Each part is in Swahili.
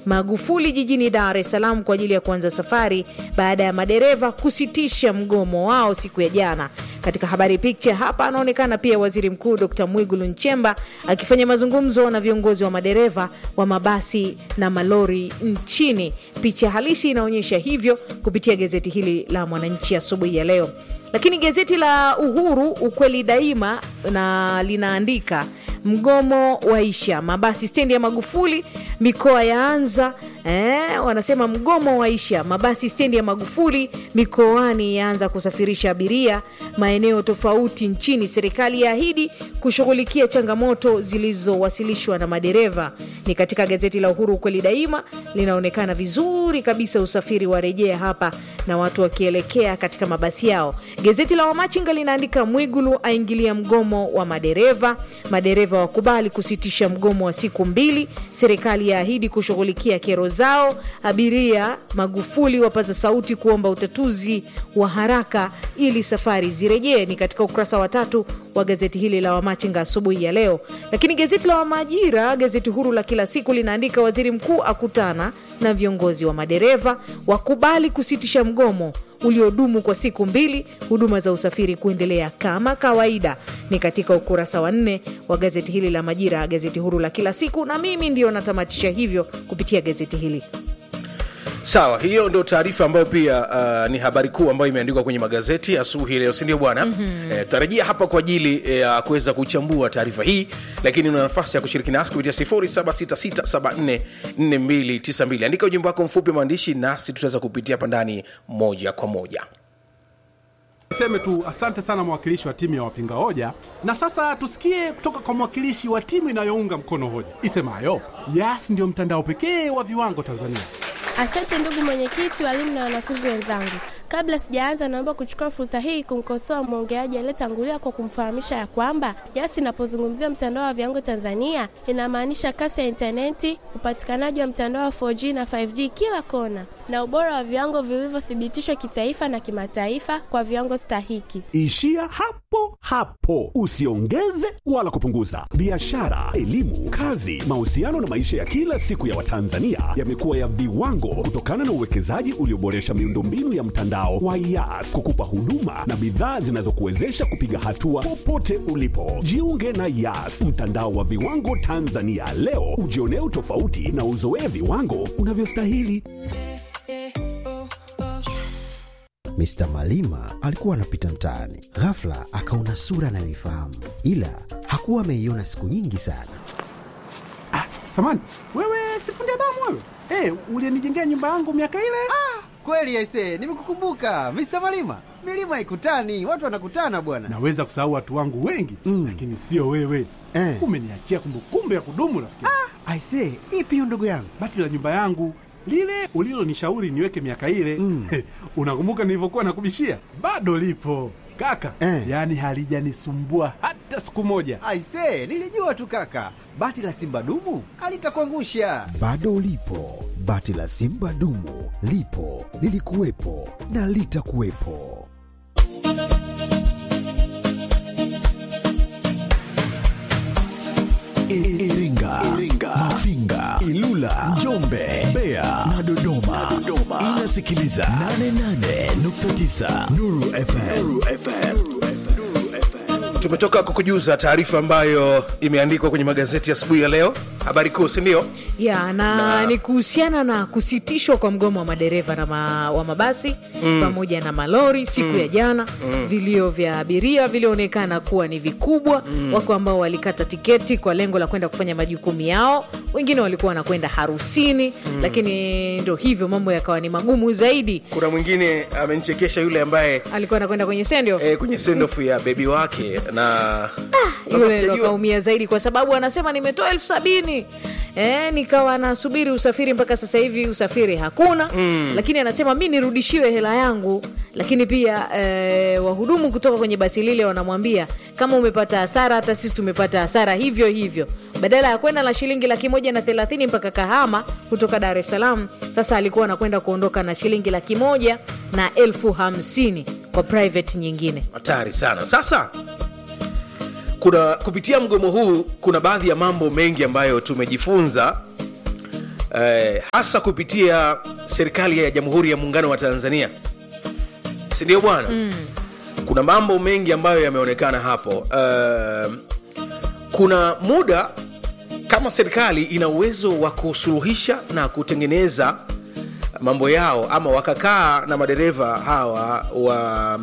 Magufuli jijini Dar es Salaam kwa ajili ya kuanza safari baada ya madereva kusitisha mgomo wao siku ya jana. Katika habari picha hapa anaonekana pia Waziri Mkuu Dr. Mwigulu Nchemba akifanya mazungumzo na viongozi wa madereva wa mabasi na malori nchini. Picha halisi inaonyesha hivyo kupitia gazeti hili la Mwananchi asubuhi ya leo. Lakini gazeti la Uhuru ukweli daima na linaandika mgomo waisha, mabasi stendi ya Magufuli, mikoa yaanza. Eh, wanasema mgomo waisha, mabasi stendi ya Magufuli mikoani yaanza kusafirisha abiria maeneo tofauti nchini. Serikali yaahidi kushughulikia changamoto zilizowasilishwa na madereva. Ni katika gazeti la Uhuru ukweli daima, linaonekana vizuri kabisa usafiri wa rejea hapa na watu wakielekea katika mabasi yao. Gazeti la Wamachinga linaandika Mwigulu aingilia mgomo wa madereva, madereva wakubali kusitisha mgomo wa siku mbili, serikali yaahidi kushughulikia kero zao, abiria Magufuli wapaza sauti kuomba utatuzi wa haraka ili safari zirejee. Ni katika ukurasa wa tatu wa gazeti hili la Wamachinga asubuhi ya leo. Lakini gazeti la Wamajira, gazeti huru la kila siku, linaandika waziri mkuu akutana na viongozi wa madereva, wakubali kusitisha mgomo uliodumu kwa siku mbili, huduma za usafiri kuendelea kama kawaida. Ni katika ukurasa wa nne wa gazeti hili la Majira, gazeti huru la kila siku, na mimi ndio natamatisha hivyo kupitia gazeti hili. Sawa, hiyo ndio taarifa ambayo pia uh, ni habari kuu ambayo imeandikwa kwenye magazeti asubuhi leo, si ndio bwana? mm-hmm. Eh, tarajia hapa kwa ajili ya eh, kuweza kuchambua taarifa hii, lakini una nafasi ya kushiriki nasi kupitia 0766744292. Andika ujumbe wako mfupi wa maandishi, nasi tutaweza kupitia hapa ndani moja kwa moja. Niseme tu asante sana mwakilishi wa timu ya wapinga hoja, na sasa tusikie kutoka kwa mwakilishi wa timu inayounga mkono hoja isemayo Yas ndio mtandao pekee wa viwango Tanzania. Asante ndugu mwenyekiti, walimu na wanafunzi wenzangu. Kabla sijaanza, naomba kuchukua fursa hii kumkosoa mwongeaji aliyetangulia kwa kumfahamisha ya kwamba Yas inapozungumzia mtandao wa viwango Tanzania inamaanisha kasi ya intaneti, upatikanaji wa mtandao wa 4G na 5G kila kona, na ubora wa viwango vilivyothibitishwa kitaifa na kimataifa kwa viwango stahiki. Ishia hapo hapo, usiongeze wala kupunguza. Biashara, elimu, kazi, mahusiano na maisha ya kila siku ya Watanzania yamekuwa ya viwango kutokana na uwekezaji ulioboresha miundombinu ya mtandao wa Yas kukupa huduma na bidhaa zinazokuwezesha kupiga hatua popote ulipo. Jiunge na Yas, mtandao wa viwango Tanzania leo, ujionee utofauti na uzoee viwango unavyostahili. Mr. Malima alikuwa anapita mtaani, ghafla akaona sura anayoifahamu, ila hakuwa ameiona siku nyingi sana. Ah, samani wewe, sifundi damu wewe. Hey, ulienijengea nyumba yangu miaka ile. Ah, kweli aise, nimekukumbuka Mr. Malima. Milima ikutani, watu wanakutana bwana. Naweza kusahau watu wangu wengi mm, lakini sio wewe eh. Umeniachia kumbukumbu ya kudumu rafiki. Ah, aise, ipi hiyo ndugu yangu? Bati la nyumba yangu lile ulilonishauri niweke miaka ile mm. Unakumbuka nilivyokuwa nakubishia? Bado lipo kaka eh. Yaani halijanisumbua hata siku moja. Aise, nilijua tu kaka, bati la simba dumu alitakuangusha. Bado lipo bati la simba dumu, lipo lilikuwepo na litakuwepo. Iringa, Iringa, Mafinga, Ilula, Njombe, Mbeya na Dodoma. Inasikiliza 88.9 Nuru FM. Nuru FM. tumetoka kukujuza taarifa ambayo imeandikwa kwenye magazeti asubuhi ya, ya leo habari kuu sindio ya na, na ni kuhusiana na kusitishwa kwa mgomo wa madereva na ma, wa mabasi mm. pamoja na malori siku mm. ya jana mm. vilio vya abiria vilionekana kuwa ni vikubwa mm. wako ambao walikata tiketi kwa lengo la kwenda kufanya majukumu yao wengine walikuwa wanakwenda harusini mm. lakini ndo hivyo mambo yakawa ni magumu zaidi kuna mwingine amenichekesha yule ambaye alikuwa anakwenda kwenye sendo e, kwenye sendofu ya bebi wake na ah, yule ndo kaumia zaidi kwa sababu anasema nimetoa elfu sabini e, nikawa nasubiri usafiri mpaka sasa hivi usafiri hakuna mm. lakini anasema mi nirudishiwe hela yangu lakini pia e, wahudumu kutoka kwenye basi lile wanamwambia kama umepata hasara hata sisi tumepata hasara hivyo hivyo badala ya kwenda na shilingi laki moja na thelathini mpaka kahama kutoka dar es salaam sasa alikuwa anakwenda kuondoka na shilingi laki moja na elfu hamsini kwa private nyingine hatari sana sasa kuna kupitia mgomo huu kuna baadhi ya mambo mengi ambayo tumejifunza eh, hasa kupitia serikali ya jamhuri ya muungano wa tanzania sindio bwana mm. kuna mambo mengi ambayo yameonekana hapo uh, kuna muda kama serikali ina uwezo wa kusuluhisha na kutengeneza mambo yao ama wakakaa na madereva hawa wa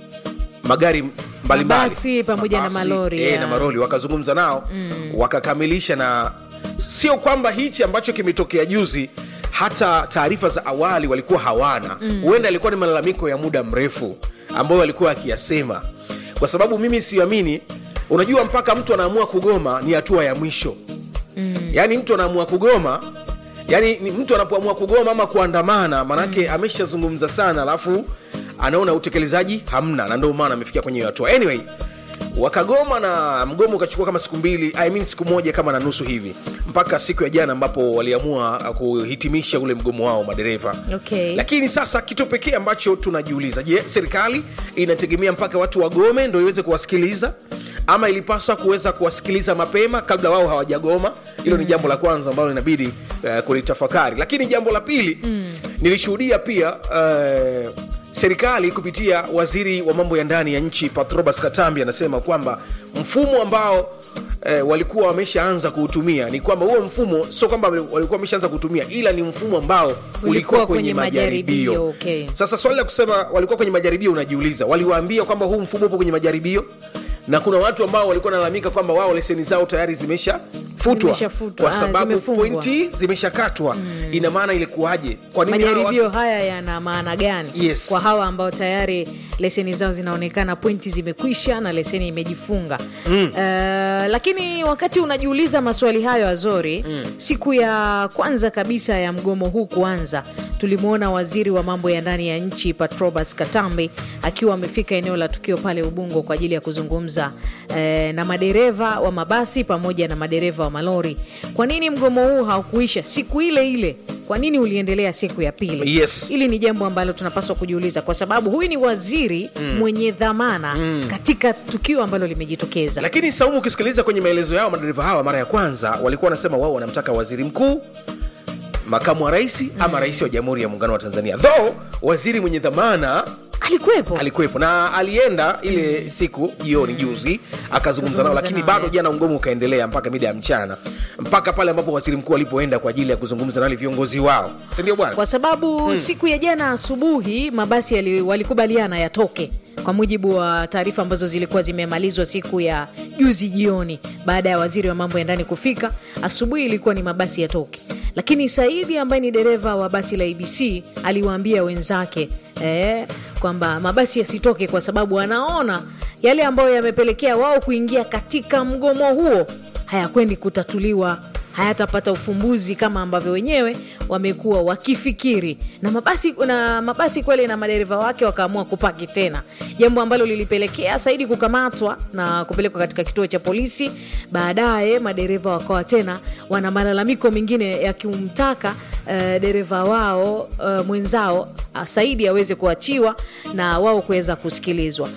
magari mbalimbali Mabasi pamoja na Mabasi, malori, eh, ya. na malori wakazungumza nao mm. wakakamilisha na sio kwamba hichi ambacho kimetokea juzi hata taarifa za awali walikuwa hawana huenda mm. ilikuwa ni malalamiko ya muda mrefu ambayo walikuwa akiyasema kwa sababu mimi siamini unajua mpaka mtu anaamua kugoma ni hatua ya mwisho mm. yaani mtu anaamua kugoma yani ni mtu anapoamua kugoma ama kuandamana manake mm. ameshazungumza sana alafu anaona utekelezaji hamna na ndio maana amefikia kwenye hiyo hatua anyway wakagoma na mgomo ukachukua kama siku mbili I mean siku moja kama na nusu hivi mpaka siku ya jana ambapo waliamua kuhitimisha ule mgomo wao madereva Okay. lakini sasa kitu pekee ambacho tunajiuliza je serikali inategemea mpaka watu wagome ndo iweze kuwasikiliza ama ilipaswa kuweza kuwasikiliza mapema kabla wao hawajagoma hilo mm. ni jambo la kwanza ambalo inabidi uh, kulitafakari lakini jambo la pili mm. nilishuhudia pia uh, serikali kupitia waziri wa mambo ya ndani ya nchi patrobas katambi anasema kwamba mfumo ambao eh, walikuwa wameshaanza kuutumia ni kwamba huo mfumo sio kwamba walikuwa wameshaanza kuutumia ila ni mfumo ambao ulikuwa kwenye, kwenye majaribio, majaribio, okay. sasa swali la kusema walikuwa kwenye majaribio unajiuliza waliwaambia kwamba huu mfumo upo kwenye majaribio na kuna watu ambao walikuwa nalalamika kwamba wao leseni zao tayari zimeshafutwa Zimeshafutwa, kwa ah, sababu zimefungwa. pointi zimeshakatwa mm. ina maana ilikuwaje kwa nini hawa majaribio watu- haya yana maana gani Yes. kwa hawa ambao tayari leseni zao zinaonekana pointi zimekwisha na leseni imejifunga mm. uh, lakini wakati unajiuliza maswali hayo azori mm. siku ya kwanza kabisa ya mgomo huu kuanza tulimwona waziri wa mambo ya ndani ya nchi patrobas katambi akiwa amefika eneo la tukio pale ubungo kwa ajili ya kuzungumza eh, na madereva wa mabasi pamoja na madereva wa malori kwa nini mgomo huu haukuisha siku ile ile kwa nini uliendelea siku ya pili Yes. hili ni jambo ambalo tunapaswa kujiuliza kwa sababu huyu ni waziri mm. mwenye dhamana mm. katika tukio ambalo limejitokeza lakini saumu ukisikiliza kwenye maelezo yao madereva hawa mara ya kwanza walikuwa wanasema wao wanamtaka waziri mkuu makamu wa rais mm. ama rais wa jamhuri ya muungano wa tanzania though waziri mwenye dhamana alikuwepo alikuwepo na alienda ile mm. siku jioni juzi akazungumza nao Kazungumza lakini nao, bado yeah. jana mgomo ukaendelea mpaka mida ya mchana mpaka pale ambapo waziri mkuu alipoenda kwa ajili ya kuzungumza na wale viongozi wao sindio bwana kwa sababu hmm. siku ya jana asubuhi mabasi yali, walikubaliana yatoke kwa mujibu wa taarifa ambazo zilikuwa zimemalizwa siku ya juzi jioni baada ya waziri wa mambo ya ndani kufika asubuhi ilikuwa ni mabasi yatoke lakini saidi ambaye ni dereva wa basi la abc aliwaambia wenzake eh, kwamba mabasi yasitoke kwa sababu anaona yale ambayo yamepelekea wao kuingia katika mgomo huo hayakwendi kutatuliwa hayatapata ufumbuzi kama ambavyo wenyewe wamekuwa wakifikiri na mabasi na mabasi kweli na madereva wake wakaamua kupaki tena jambo ambalo lilipelekea saidi kukamatwa na kupelekwa katika kituo cha polisi baadaye madereva wakawa tena wana malalamiko mengine yakimtaka uh, dereva wao uh, mwenzao uh, saidi aweze kuachiwa na wao kuweza kusikilizwa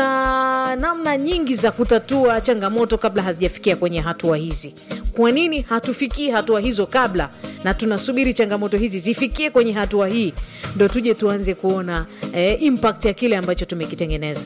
tuna namna nyingi za kutatua changamoto kabla hazijafikia kwenye hatua hizi kwa nini hatufikii hatua hizo kabla na tunasubiri changamoto hizi zifikie kwenye hatua hii ndo tuje tuanze kuona eh, impact ya kile ambacho tumekitengeneza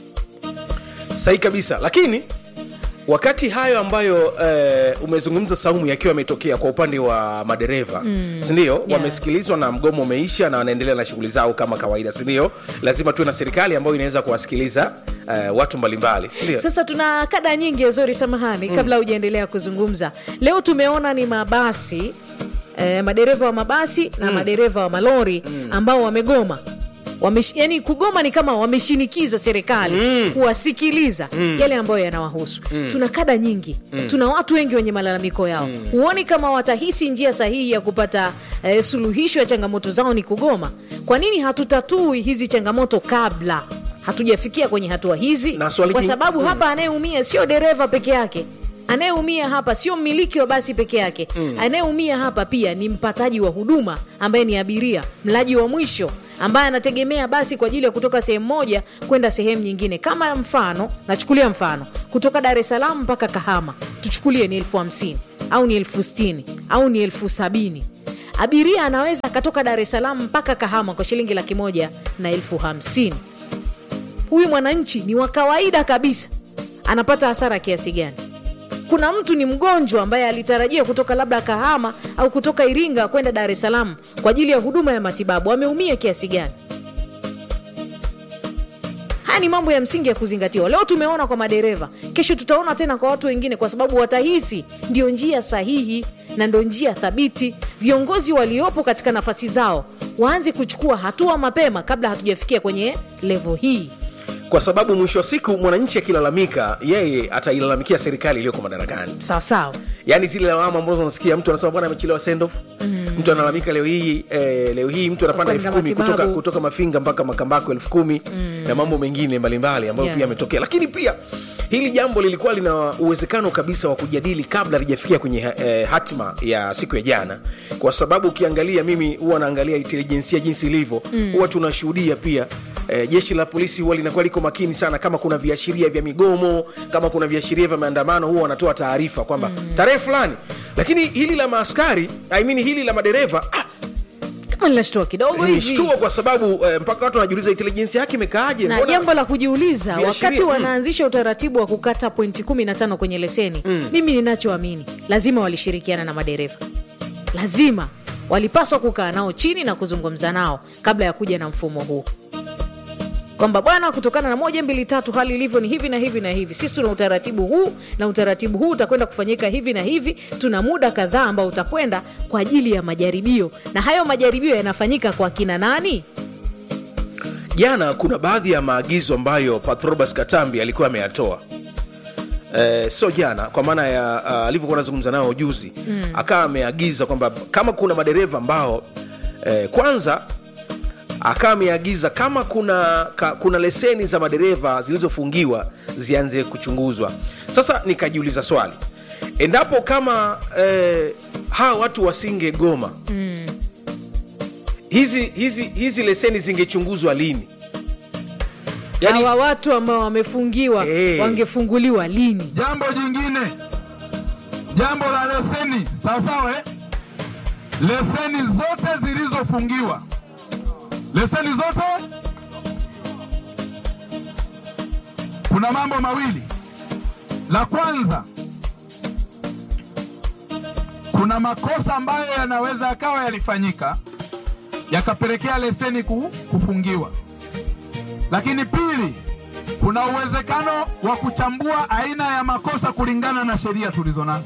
sahi kabisa lakini wakati hayo ambayo eh, umezungumza saumu yakiwa yametokea kwa upande wa madereva mm. sindio yeah. wamesikilizwa na mgomo umeisha na wanaendelea na shughuli zao kama kawaida sindio lazima tuwe na serikali ambayo inaweza kuwasikiliza eh, watu mbalimbali sindio sasa tuna kada nyingi zori samahani mm. kabla hujaendelea kuzungumza leo tumeona ni mabasi eh, madereva wa mabasi na mm. madereva wa malori mm. ambao wamegoma Wamesh, yani kugoma ni kama wameshinikiza serikali mm. kuwasikiliza mm. yale ambayo yanawahusu mm. tuna kada nyingi mm. tuna watu wengi wenye malalamiko yao mm. huoni kama watahisi njia sahihi ya kupata eh, suluhisho ya changamoto zao ni kugoma kwa nini hatutatui hizi changamoto kabla hatujafikia kwenye hatua hizi Na swali kwa king- sababu mm. hapa anayeumia sio dereva peke yake anayeumia hapa sio mmiliki wa basi peke yake mm. anayeumia hapa pia ni mpataji wa huduma ambaye ni abiria mlaji wa mwisho ambaye anategemea basi kwa ajili ya kutoka sehemu moja kwenda sehemu nyingine kama mfano nachukulia mfano kutoka dar es salaam mpaka kahama tuchukulie ni elfu hamsini au ni elfu stini au ni elfu sabini abiria anaweza akatoka dar es salaam mpaka kahama kwa shilingi laki moja na elfu hamsini huyu mwananchi ni wa kawaida kabisa anapata hasara kiasi gani kuna mtu ni mgonjwa ambaye alitarajia kutoka labda kahama au kutoka iringa kwenda dar es salaam kwa ajili ya huduma ya matibabu ameumia kiasi gani haya ni mambo ya msingi ya kuzingatiwa leo tumeona kwa madereva kesho tutaona tena kwa watu wengine kwa sababu watahisi ndio njia sahihi na ndio njia thabiti viongozi waliopo katika nafasi zao waanze kuchukua hatua mapema kabla hatujafikia kwenye levo hii kwa sababu mwisho wa siku mwananchi akilalamika yeye atailalamikia serikali iliyoko madarakani sawasawa yaani zile lawama ambazo unasikia mtu anasema bwana amechelewa send off mm. mtu analalamika leo hii eh, leo hii mtu anapanda elfu Kwenda kumi kutoka, matibabu. kutoka mafinga mpaka makambako elfu kumi mm. na mambo mengine mbalimbali ambayo Yeah. pia yametokea lakini pia hili jambo lilikuwa lina uwezekano kabisa wa kujadili kabla lijafikia kwenye eh, hatima ya siku ya jana kwa sababu ukiangalia mimi huwa naangalia intelijensia jinsi ilivyo huwa tunashuhudia pia eh, jeshi la polisi huwa linakuwa liko makini sana kama kuna viashiria vya migomo kama kuna viashiria vya maandamano huwa wanatoa taarifa kwamba tarehe fulani lakini hili la maaskari I mean, hili la madereva ah, kama linashtua kidogo hivi nilishtua kwa sababu eh, mpaka watu wanajiuliza intelijensia yake imekaaje na Mbona- jambo la kujiuliza Viashiria, wakati mm. wanaanzisha utaratibu wa kukata pointi 15 kwenye leseni mm. mimi ninachoamini lazima walishirikiana na madereva lazima walipaswa kukaa nao chini na kuzungumza nao kabla ya kuja na mfumo huu kwamba bwana kutokana na moja mbili tatu hali ilivyo ni hivi na hivi na hivi sisi tuna utaratibu huu na utaratibu huu utakwenda kufanyika hivi na hivi tuna muda kadhaa ambao utakwenda kwa ajili ya majaribio na hayo majaribio yanafanyika kwa kina nani jana kuna baadhi ya maagizo ambayo patrobas katambi alikuwa ameyatoa Eh, sio jana kwa maana ya uh, alivyokuwa anazungumza nao juzi mm. akawa ameagiza kwamba kama kuna madereva ambao eh, kwanza akawa ameagiza kama kuna ka, kuna leseni za madereva zilizofungiwa zianze kuchunguzwa sasa nikajiuliza swali endapo kama eh, hawa watu wasingegoma mm. hizi, hizi, hizi leseni zingechunguzwa lini yani, hawa watu ambao wamefungiwa Eh. wangefunguliwa lini Jambo jingine, jambo la leseni, sawasawa eh? Leseni zote zilizofungiwa, leseni zote, kuna mambo mawili. La kwanza, kuna makosa ambayo yanaweza yakawa yalifanyika yakapelekea leseni ku- kufungiwa, lakini pili, kuna uwezekano wa kuchambua aina ya makosa kulingana na sheria tulizo nazo.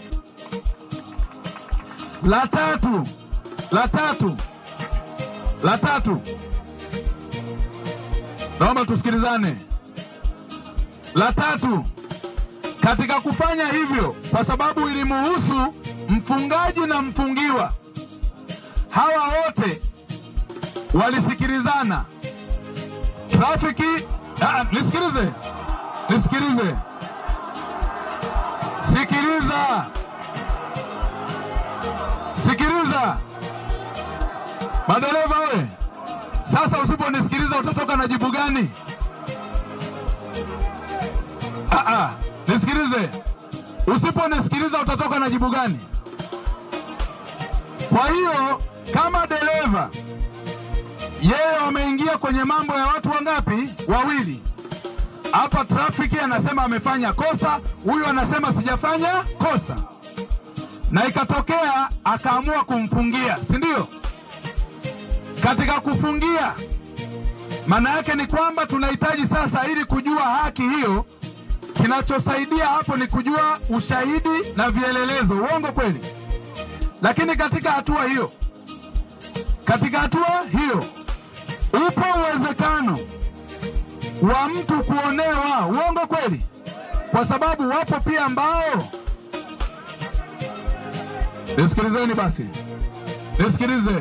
La tatu, la tatu, la tatu, naomba tusikilizane. La tatu, katika kufanya hivyo, kwa sababu ilimuhusu mfungaji na mfungiwa, hawa wote walisikilizana trafiki ah, nisikilize nisikilize sikiliza sikiliza madereva we sasa usiponisikiliza utatoka na jibu gani ah, ah, nisikilize usiponisikiliza utatoka na jibu gani kwa hiyo kama dereva yeye wameingia kwenye mambo ya watu wangapi? Wawili. Hapa trafiki anasema amefanya kosa, huyu anasema sijafanya kosa, na ikatokea akaamua kumfungia, si ndio? Katika kufungia, maana yake ni kwamba tunahitaji sasa, ili kujua haki hiyo, kinachosaidia hapo ni kujua ushahidi na vielelezo. Uongo kweli? Lakini katika hatua hiyo, katika hatua hiyo upo uwezekano wa mtu kuonewa. Uongo kweli? Kwa sababu wapo pia ambao, nisikilizeni basi, nisikilize.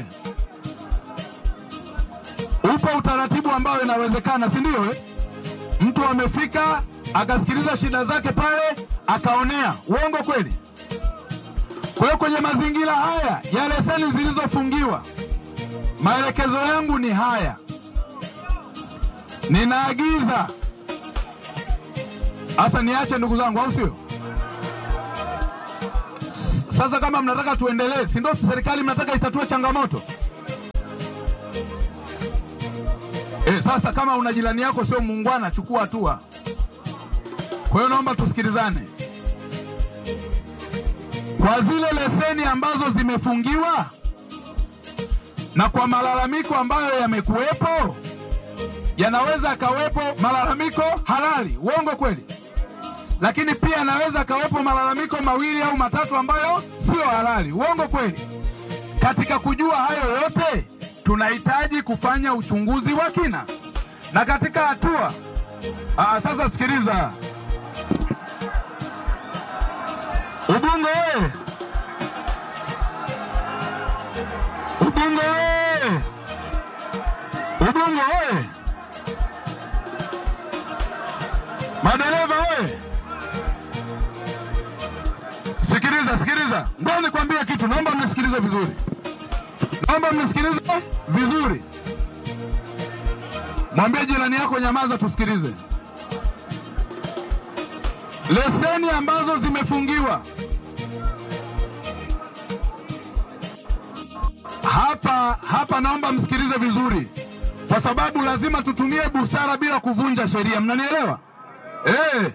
Upo utaratibu ambao inawezekana, si ndio? Eh, mtu amefika akasikiliza shida zake pale akaonea. Uongo kweli? Kwa hiyo kwenye mazingira haya ya leseni zilizofungiwa maelekezo yangu ni haya, ninaagiza hasa, niache ndugu zangu, au sio? S- Sasa kama mnataka tuendelee, si ndio serikali mnataka itatue changamoto e? Sasa kama una jirani yako sio muungwana, chukua hatua. Kwa hiyo naomba tusikilizane kwa zile leseni ambazo zimefungiwa na kwa malalamiko ambayo yamekuwepo, yanaweza akawepo malalamiko halali, uongo kweli, lakini pia yanaweza akawepo malalamiko mawili au matatu ambayo sio halali, uongo kweli. Katika kujua hayo yote, tunahitaji kufanya uchunguzi wa kina, na katika hatua aa, sasa sikiliza, Ubungo oye! Ubungo oye! Ubungo oye! Madereva oye! Sikiliza, sikiliza, ngoja nikwambie kitu, naomba mnisikilize vizuri, naomba mnisikilize vizuri. Mwambie jirani yako nyamaza, tusikilize. Leseni ambazo zimefungiwa hapa hapa, naomba msikilize vizuri, kwa sababu lazima tutumie busara bila kuvunja sheria. Mnanielewa eh?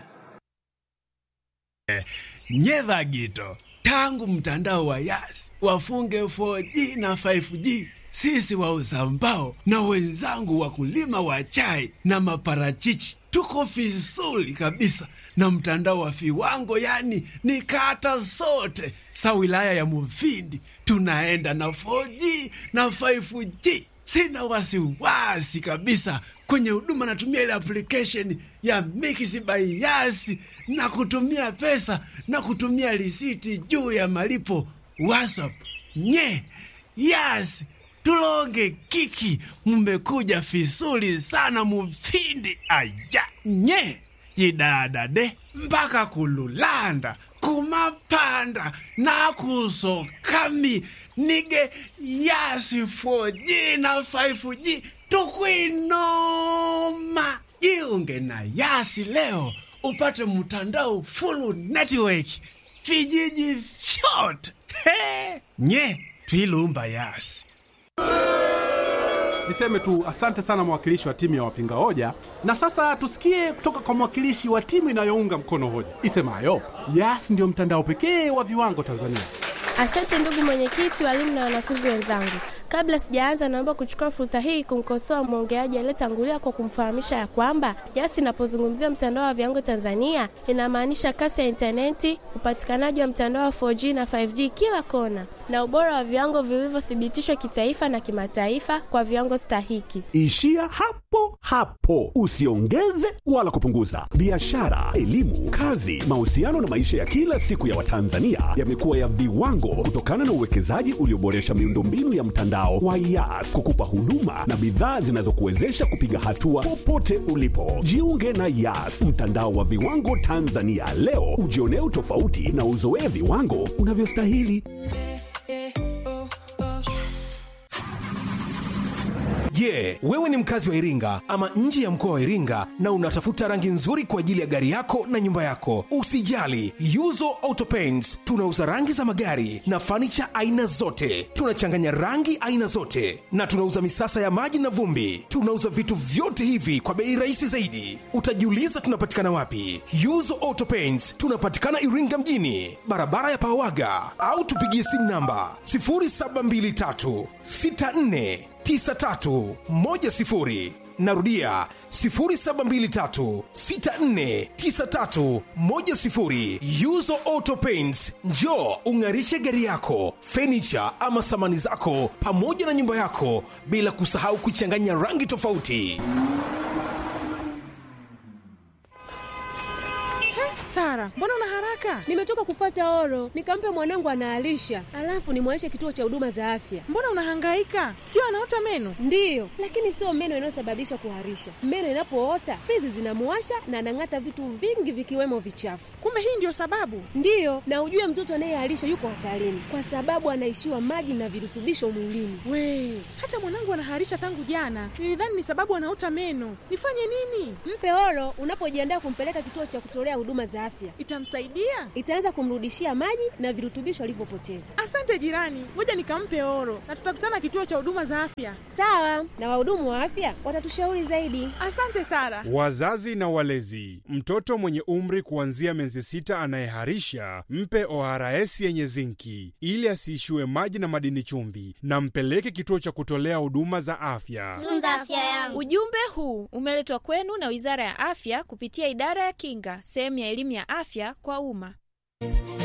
Nyeva Gito, tangu mtandao wa Yas wafunge 4G na 5G, sisi wauza mbao na wenzangu wakulima wa chai na maparachichi tuko vizuri kabisa na mtandao wa viwango, yani ni kata zote sa wilaya ya Mufindi tunaenda na 4G na 5G. Sina wasiwasi kabisa kwenye huduma, natumia ile application ya Mix by Yas na kutumia pesa na kutumia risiti juu ya malipo WhatsApp. Nye Yas tulonge kiki, mmekuja vizuri sana Mufindi. Aya nye yidadade mpaka kululanda kumapanda nakusokami nige yasi 4G na 5G tukwinoma. Jiunge na Yasi leo upate mtandao full network vijiji vyote. He, nye twilumba Yasi. Niseme tu asante sana mwakilishi wa timu ya wapinga hoja, na sasa tusikie kutoka kwa mwakilishi wa timu inayounga mkono hoja isemayo Yas ndiyo mtandao pekee wa viwango Tanzania. Asante ndugu mwenyekiti, walimu na wanafunzi wenzangu. Kabla sijaanza, naomba kuchukua fursa hii kumkosoa mwongeaji aliyetangulia kwa kumfahamisha ya kwamba Yas inapozungumzia mtandao wa viwango Tanzania inamaanisha kasi ya intaneti, upatikanaji wa mtandao wa 4G na 5G kila kona, na ubora wa viwango vilivyothibitishwa kitaifa na kimataifa kwa viwango stahiki. Ishia hapo hapo, usiongeze wala kupunguza. Biashara, elimu, kazi, mahusiano na maisha ya kila siku ya Watanzania yamekuwa ya viwango kutokana na uwekezaji ulioboresha miundombinu ya mtandao wa Yas kukupa huduma na bidhaa zinazokuwezesha kupiga hatua popote ulipo. Jiunge na Yas, mtandao wa viwango Tanzania leo, ujionee utofauti na uzoee viwango unavyostahili. Je, wewe ni mkazi wa Iringa ama nje ya mkoa wa Iringa na unatafuta rangi nzuri kwa ajili ya gari yako na nyumba yako? Usijali, Yuzo Auto Paints tunauza rangi za magari na fanicha aina zote. Tunachanganya rangi aina zote na tunauza misasa ya maji na vumbi. Tunauza vitu vyote hivi kwa bei rahisi zaidi. Utajiuliza tunapatikana wapi? Yuzo Auto Paints tunapatikana Iringa mjini, barabara ya Pawaga, au tupigie simu namba 0723 64 9310 narudia 0723649310 yuzo auto paints njo ung'arishe gari yako fenicha ama samani zako pamoja na nyumba yako bila kusahau kuchanganya rangi tofauti Sara, mbona una haraka? Nimetoka kufata oro, nikampe mwanangu anaalisha, alafu nimwonyeshe kituo cha huduma za afya. Mbona unahangaika? Sio anaota meno? Ndiyo, lakini sio meno inayosababisha kuharisha. Meno inapoota fizi zinamuwasha na anang'ata vitu vingi vikiwemo vichafu. Kumbe hii ndio sababu? Ndiyo, na ujue mtoto anayeharisha yuko hatarini kwa sababu anaishiwa maji na virutubisho mwilini. We, hata mwanangu anaharisha tangu jana. Nilidhani ni sababu anaota meno. Nifanye nini? Mpe oro unapojiandaa kumpeleka kituo cha kutolea huduma za afya, itamsaidia? Itaanza kumrudishia maji na virutubisho alivyopoteza. Asante jirani, ngoja nikampe oro na tutakutana kituo cha huduma za afya. Sawa, na wahudumu wa afya watatushauri zaidi. Asante Sara. Wazazi na walezi, mtoto mwenye umri kuanzia miezi sita anayeharisha mpe ORS yenye zinki ili asiishiwe maji na madini chumvi, na mpeleke kituo cha kutolea huduma za afya. Tunza afya yangu. Ujumbe huu umeletwa kwenu na Wizara ya Afya kupitia Idara ya Kinga, sehemu ya elimu ya afya kwa umma.